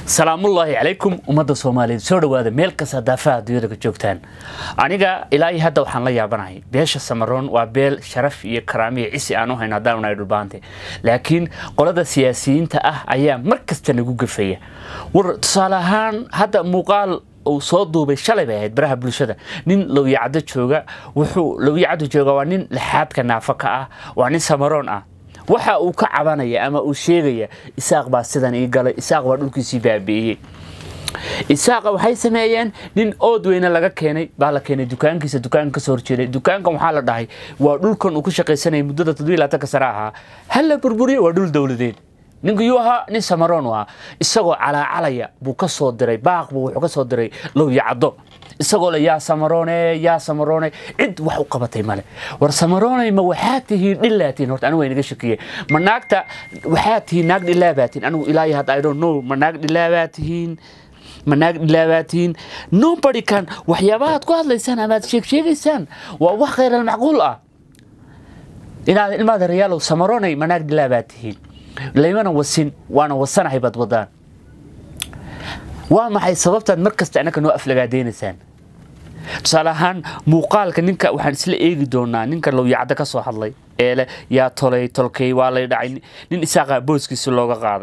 salaamullaahi calaykum ummadda soomaaliyeed soo dhowaada meel kasta daafaha adduunyada ka joogtaan aniga ilaa iyo hadda waxaan la yaabanahay beesha samaroon waa beel sharaf iyo karaamiyo cisi aan u hayno haddaan nahay dhulbaante laakiin qolada siyaasiyiinta ah ayaa mar kasta nagu gafaya war tusaale ahaan hadda muuqaal uu soo duubay shalay bay ahayd baraha bulshada nin lowyacado jooga wuxuu lowyacado jooga waa nin lixaadka naafo ka ah waa nin samaroon ah waxa uu ka cabanaya ama uu sheegaya isaaq baa sidan ii galay isaaq baa dhulkiisii baabi'iyey isaaqa waxay sameeyeen nin ood weyne laga keenay baa la keenay dukaankiisa dukaanka kasoo horjeeday dukaankan waxaa la dhahay waa dhulkan uu ku shaqaysanayay muddada toddobiilaaatanka sare ahaa hala burburiye waa dhul dowladeed ninku yuu ahaa nin samaroon u ahaa isagoo calaacalaya buu ka soo diray baaq buu wuxuu ka soo diray lowyacaddo isagoo le yaa samaroone yaa samaroone cid wax u qabatay male war samaroonay ma waxaa tihiin dhilaatiin horta anigu inaga shakiye ma naagta waxaa tihiin naag dhilaabaa tihiin anigu ilaahi hadda i don't know ma naag dhilaabaa tihiin ma naag dhilaabaa tihiin nobody can waxyaabahaad ku hadlaysaan amaad sheeg sheegaysaan waa wax khayral macquul ah inaad ilmaada rayaalow samaroonay ma naag dhilaabaa tihiin laymana wasin waana wasanahay baad wadaan waa maxay sababtaad mar kasta annaka noo aflagaadeynaysaan tusaale ahaan muuqaalka ninka waxaan isla eegi doonaa ninka lowyacaddo ka soo hadlay ee leh yaa tolay tolkay waa lay dhacay nin isaaqa booskiisi looga qaaday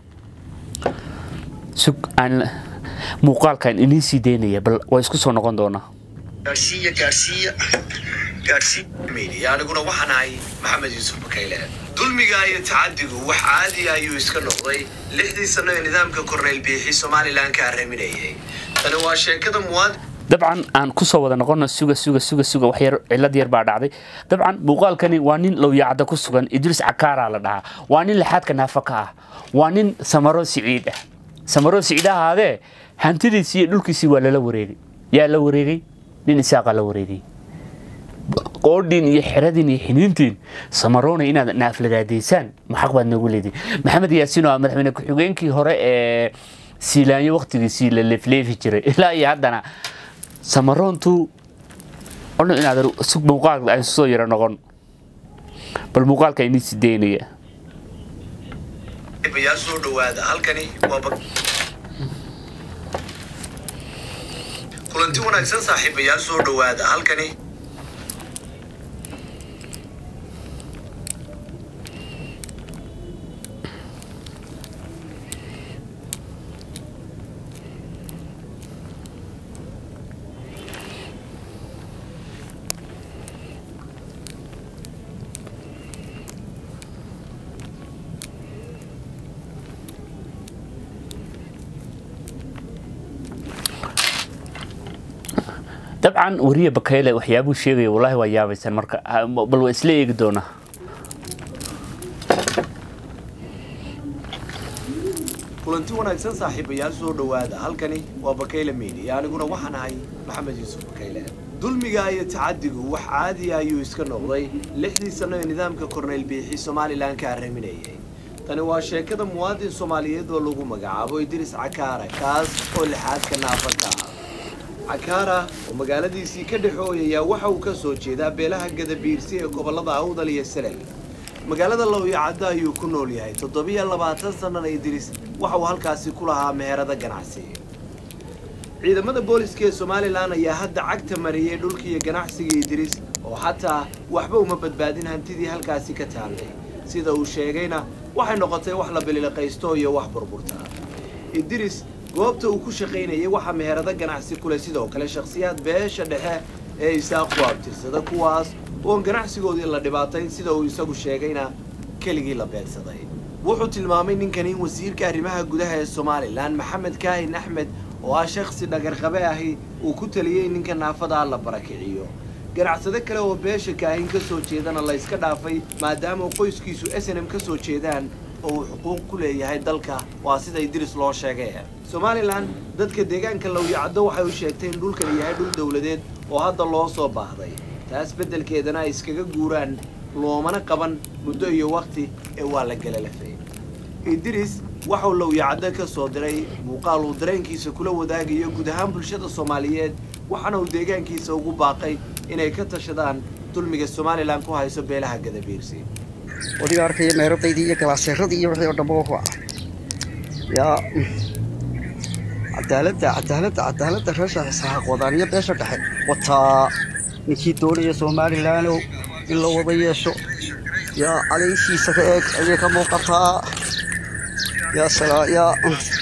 muuqaalkan inii sii daynaya bal waa isku soo noqon doonaa gaadhsiiya gaadhsiiya gaadhsiiya aniguna waxaan ahay maxamed yuusuf bakayle dulmiga iyo tacadigu wax caadi ayuu iska noqday lixdii sano ee nidaamka korneyl biixi somalilan ka arriminayay tani waa sheekada muwaadin dabcan aan kusoo wada noqono suga suga suga suga wax yar cilad yar baa dhacday dabcan muuqaalkani waa nin lowyacadda ku sugan idriis cakaaraa la dhahaa waa nin lixaadka naafo ka ah waa nin samaro siciid ah samaro siciid ahaadee hantidiisii iyo dhulkiisii waa lala wareegay yaa la wareegay nin isaaqa la wareegay qoodhiin iyo xeradin iyo xiniintiin samaroona inaad naaflagaadaysaan maxaq baad noogu leediin maxamed yaasiin oo ah madaxweyne ku-xigeenkii hore ee siilaanyo waktigiisii la leefleefi jiray ilaa iyo haddana samaroontu odhan inaad sug muuqaalka ay soo yaro noqon bal muuqaalka inii sideynaya bayaa soo dhowaada halkani waa kulanti wanaagsan saaxiibayaal soo dhowaada halkani dabcan wariye bakayle waxyaabuu sheegaya wallaahi waa yaabaysan marka bal waa isla eegi doonaa kulanti wanaagsan saaxiibayaal soo dhowaada halkani waa bakayle media aniguna waxaan ahay maxamed yuusuf bakayle dulmiga iyo tacadigu wax caadiya ayuu iska noqday lixdii sano ee nidaamka korneyl biixi somalilan ka arriminayay tani waa sheekada muwaadin soomaaliyeed oo lagu magacaabo idris cakaara kaas oo lixaadka naafa ka ah cakaara oo magaaladiisii ka dhexooyaya waxa uu ka soo jeedaa beelaha gadabiirsi ee gobollada awdal iyo selel magaalada lowyacaddo ayuu ku nool yahay toddobiyo labaatan sannana idris waxa uu halkaasi ku lahaa meherada ganacsi ciidamada booliska ee somalilan ayaa hadda cagta mariyey dhulkiiyo ganacsiga idris oo xataa waxba uma badbaadin hantidii halkaasi ka taallay sida uu sheegayna waxay noqotay wax la bililiqaysto iyo wax burburta idris goobta uu ku shaqaynayay waxaa meherado ganacsi kuleh sidoo kale shakhsiyaad beesha dhexe ee isaaqu abtirsada kuwaas oon ganacsigoodii la dhibaatayn sida uu isagu sheegayna keligii la beegsaday wuxuu tilmaamay ninkani in wasiirka arrimaha gudaha ee somalilan maxamed kaahin axmed oo ah shakhsi dhagarqabe ahi uu ku taliyey in ninka naafadaa la barakiciyo ganacsade kale oo beesha kaahin ka soo jeedana la yska dhaafay maadaama qoyskiisu snm ka soo jeedaan oo uu xuquuq ku leeyahay dalka waa sida idris loo sheegay somalilan dadka deegaanka lowyacaddo waxay u sheegtay in dhulkan yahay dhul dowladeed oo hadda loo soo baahday taas beddelkeedana ay iskaga guuraan loomana qaban muddo iyo wakhti ee waa la galalafay idris waxauu lowyacaddo ka soo diray muuqaal uu dareenkiisa kula wadaagayo guud ahaan bulshada soomaaliyeed waxaana uu deegaankiisa ugu baaqay inay ka tashadaan dulmiga somalilan ku hayso beelaha gadabiirsi wadiga arkaya meeradaydii iyo galaaseeradii iyo wixii oo dhanba wuxuu ah yaa cadaaladda cadaaladda cadaaladda reesha isaaq wadaaniyo beesha dhexe wataa ninkii doonaya somalilaanow in la wada yeesho yaa cadayshiisa ka eeg ayay ka muuqataa yaa salaa yaa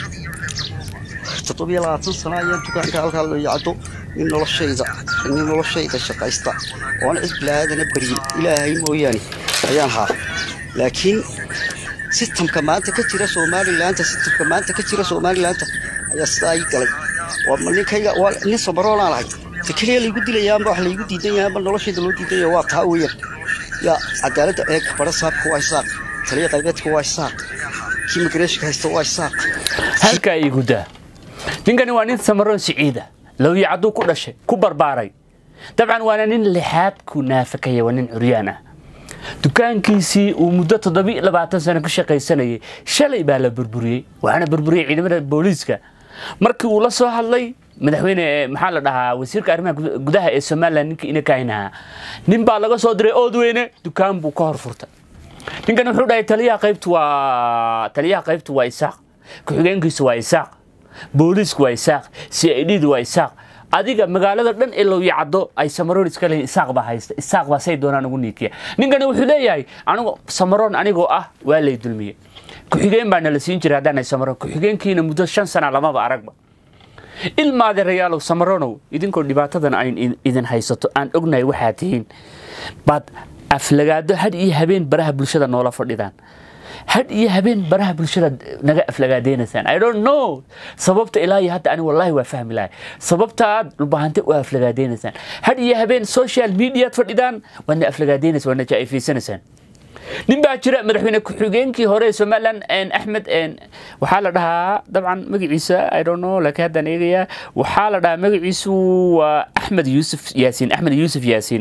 toddobiyo labaatan sano ayaan dukaanka halkaa loo yacdo nin noloshayda nin noloshayda shaqaysta oona cid bilaadana baryin ilaahay mooyaane ayaan haa laakiin sistamka maanta ka jira somalilaanta sistamka maanta ka jira somalilaanta ayaa sidaa ii galay waa ma ninkayga waa nin samaroolaan ahay ta keliya laygu dilayaanba wax laygu diidan yahaanba noloshayda loo diidan yaha waa taa weeyaan yaa cadaaladda eeg bara saabka waa isaaq taliya qaybeedka waa isaaq kii migreeshka haysta waa isaaq halkaa iigu daa ninkani waa nin samaroon siciida lowya cadduu ku dhashay ku barbaaray dabcan waana nin lixaadku naafakaya waa nin curyaan ah dukaankiisii uu muddo toddobiiyo labaatan sano ka shaqaysanayay shalay baa la burburiyey waxaana burburiyey ciidamada booliiska markii uu la soo hadlay madaxweyne maxaa la dhahaa wasiirka arrimaha gudaha ee somalilan ninkii ina kaahinahaa nin baa laga soo diray oodweyne dukaan buu ka hor furtay ninkan wuxuu dhahay taliyaha qaybtu waa taliyaha qaybtu waa isaaq ku-xigeenkiisu waa isaaq booliisku waa isaaq c i d du waa isaaq adiga magaalada dhan ee lowya caddo ay samaroon iska leeyihin isaaq baa haysta isaaq baa say doonaan ugu niikiya ninkani wuxuu leeyahay anigu samaroon anigoo ah waa lay dulmiye ku-xigeen baa nala siin jiray haddaan ay samaroon ku-xigeenkiina muddo shan sana lamaba aragba ilmaade rayaalow samaronow idinkoo dhibaatadan ayn idin haysato aan ognahay waxaa tihiin baad aflagaado had iyo habeen baraha bulshada noola fadhidaan had iyo habeen baraha bulshada naga aflagaadeynasaan i don't know sababta ilaa iyo hadda ani wallahi waa fahmi lahay sababta aad dhulbahante u aflagaadeynasaan had iyo habeen social mediaad fadhidaan waadna aflagaadeynaysa waadna jaa'ifaysanaysaan nin baa jira madaxweyne ku-xigeenkii hore ee somaliland axmed waxaa la dhahaa dabcan magaciisa i don't know laakiin haddaan eegayaa waxaa la dhahaa magaciisu waa axmed yuusuf yaasiin axmed yuusuf yaasiin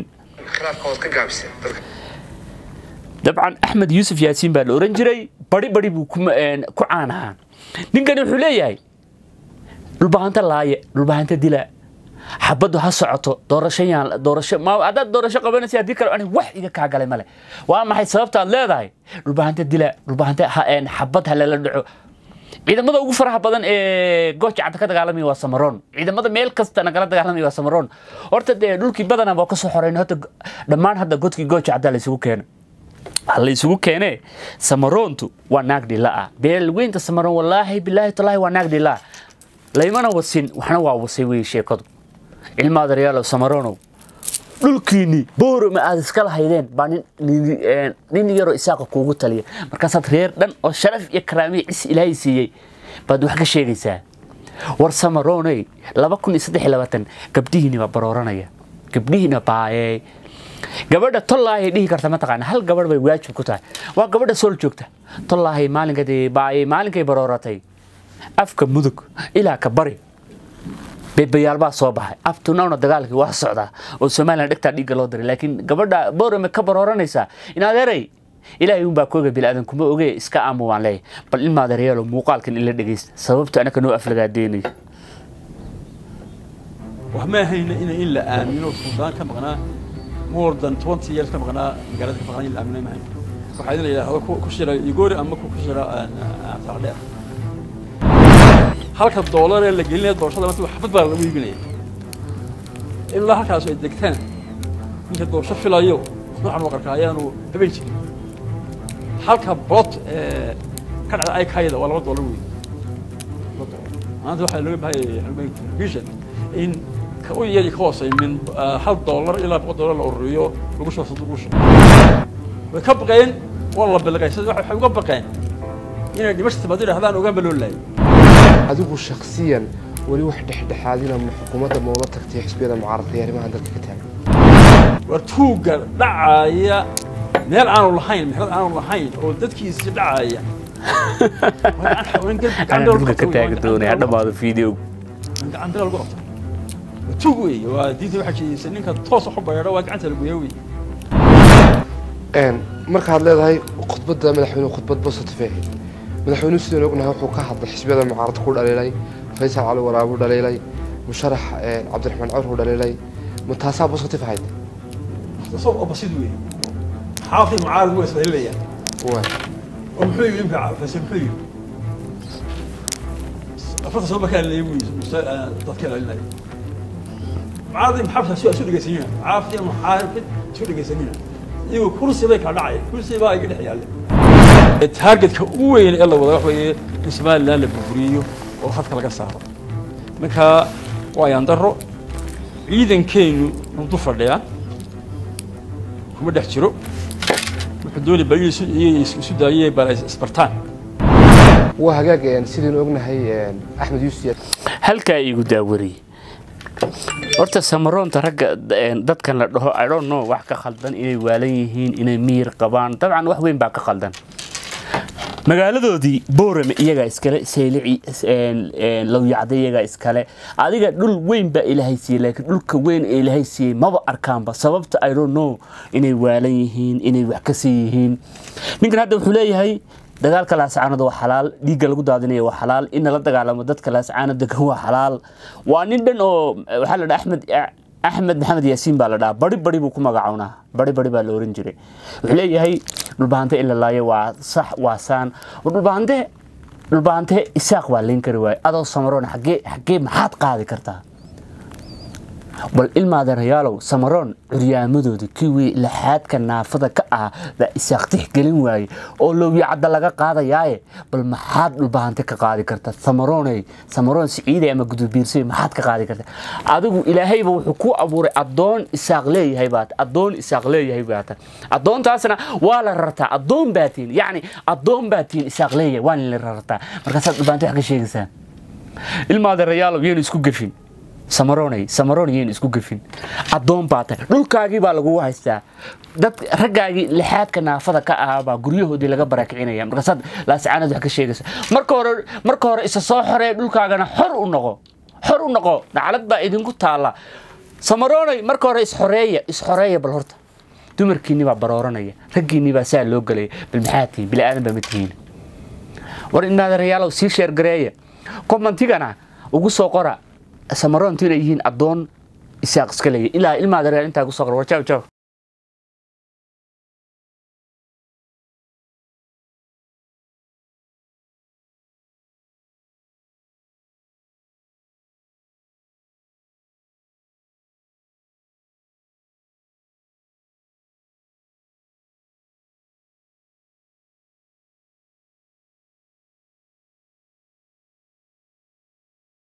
dabcan axmed yuusuf yaasiin baa la oran jiray bari bari buu ku caan ahaa ninkani wuxuu leeyahay dhulbahanta laaye dhulbahanta dila xabaddu ha socoto doorasho yaan doorasho ma haddaad doorasho qabanaysa haddii kale aniga wax iga kaa galay male waa maxay sababta aad leedahay dhulbahanta dila dhulbahanta xabad ha lala dhaco ciidamada ugu faraha badan ee gooja cadda ka dagaalamaya waa samaroon ciidamada meel kasta nagala dagaalamaya waa samaroon horta dee dhulkii badanaa waa kasoo xoreyn horta dhammaan hadda godkii gooja cadda la isugu keena waxa la isugu keenee samaroontu waa naag dhila ah beelweynta samaroon wallaahi bilaahi talaahi waa naag dhila laymana wasin waxna waa wasay wey sheekadu cilmaada reyaalow samaroonow dhulkiinni boorama aad iska lahaydeen baa nin yaroo isaaqa kuugu taliya markaasaad reer dhan oo sharaf iyo karaamiya cis ilaahay siiyey baad wax ka sheegaysaa war samarooney laba kun iyo saddex iyo labaatan gabdhihiini baa barooranaya gabdhihiina baayee gabadha tollaahay dhihi karta mataqaana hal gabadh bay waajib ku tahay waa gabadha sool joogta tollaahay maalinkadii baayey maalinkay barooratay afka mudug ilaa ka bari beebayaal baa soo baxay abtunawna dagaalkii waa socdaa oo somalilan dhegtaa dhiigga loo diray laakiin gabadha boorame ka barooranaysaa in adeeray ilaahay unbaa kooga bilaadan kuma oge iska aamu waan leeyahay bal ilma adeeryaalo muuqaalkan ila dhegeysta sababta anaka noo aflagaadeenayo wax ma ahayna ina in la aamino suudaan ka maqnaa more than twenty years ka maqnaa magaalada ka maqnaa in la aamino ma ahayn waxaa idin la yidhahdo ku shira igoori ama ku shira saaqdheer halka doolar ee la gelinaya doorashada maanta xafad baa lagu iibinaya ilaa halkaas ay degtaan ninka doorasho filayo noocan waqarka ayaanu habeen jirin halka bot ee ka dhacda aikayda waa laba doolar wey maanta waxaa looga baahaya vision in ka u yari ka hoosay min hal doolar ilaa boqol doolar la ururiyo lagu shubo sanduuq lagu shubo way ka baqeen waa la bilqaysay waxay uga baqeen inay dhimasha timaado yidhahdaan ogaanba loo laayay adigu shakhsiyan weli wax dhexdhexaadina ma xukuumadda ma ula tagtay xisbiyada mucaaradka iyo arrimahan dalka ka taagan war tuugga dhacaya meel aanu lahayn mexnad aanu lahayn oo dadkiisii dhacaya anaa dhulka ka taagi doonay ha dhammaado video gacan bira lagu qabta tuug wey waa diinta waxaa jeedisay ninka toos wax u bareero waa gacanta lagu yeewi markaad leedahay khudbadda madaxweynuhu khudbad positive ahayd madaxweynuhu sidaan ognahay wuxuu ka hadlay xisbiyada mucaaradka ku dhaliilay faysal cali waraabu dhaliilay musharax cabdiraxmaan cawr uu dhaliilay ma taasaa positive ahayd soo basid wey xaafid mucaarad waa isdalilayaan waa oo muxuu yidhi imka faysal muxuu yidhi afarta sano markaa leeyahay wiis muse dadka ilaalinaya mucaarad maxabsa su isu dhegaysanina mucaarad iyo muxaarifid isu dhegaysanina iyagoo kursi bay kala dhacaya kursi baa iga dhex yaalle taargetka ugu weyn ee la wada wax weeye in somaliland la burburiyo oo hadka laga saaro marka waa yandaro ciidankeenu runtu fadhiyaa kuma dhex jiro wuxuu doonay bal isu daayay bal isbartaan waa hagaag een, sidaynu ognahay een, axmed yuusuf halkaa iigu daawariyey horta samaroonta ragga een, dadkan la dhaho i don't know wax ka khaldan inay waalan yihiin inay miyir qabaan dabcan wax weyn baa ka khaldan magaaladoodii boorame iyagaa iskale saylici lowyacda iyagaa iskale adiga dhul weyn baa ilaahay siiyey laakiin dhulka weyn ee ilaahay siiyey maba arkaanba sababta i don't know inay waalan yihiin inay wax ka sii yihiin ninkan hadda wuxuu leeyahay dagaalka laascaanada waa xalaal dhiigga lagu daadinaya waa xalaal in la dagaalamo dadka laascaana degan waa xalaal waa nin dhan oo waxaa la dhaha axmed axmed maxamed yaasiin baa la dhahaa bari bari buu ku magacownaa bari bari baa la oran jiray wuxuu leeyahay dhulbahante in la laayo waa sax waa saan dhulbahante dhulbahante isaaq waa leyn kari waaye adoo samaroon xaggee xaggee maxaad qaadi kartaa bal ilmaadeerayaalow samaroon curyaamadooda kiwii laxaadka naafada ka ah baa isaaq tixgelin waaye oo lowyacadda laga qaadayaaye bal maxaad dhulbahante ka qaadi karta samarooney samaroon siciiday ama gudubiirsay maxaad ka qaadi karta adigu ilaahayba wuxuu ku abuuray addoon isaaq leeyahay baat addoon isaaq leeyahay baata addoontaasna waa la rartaa addoon baatiin yacni addoon baatiin isaaq leeyahay waa la rartaa markaasaad dhulbahante wax ka sheegaysaa ilmaadeerayaalow yaynu isku gefin samaroonay samaroon yaynu isku gefin addoon baa tahay dhulkaagii baa lagugu haystaa dad raggaagii lixaadka naafada ka ahaa baa guryahoodii laga baraakicinaya markaasaad laascaanad wax ka sheegaysa marka hore marka hore isa soo xoree dhulkaagana xor u noqo xor u noqo naclad baa idinku taalla samaroonay marka hore isxoreeya isxoreeya bal horta dumarkiinni baa barooranaya raggiinni baa saa loo gelaya bal maxaa tihiin bili aadan baa ma tihiin war inaadarayaalow sii sheergareeya komantigana ugu soo qora samaroontu inay yihiin addoon isaaq iska leeyahy ilaa ilmaadareer intaa ku soo qora war jaw jaw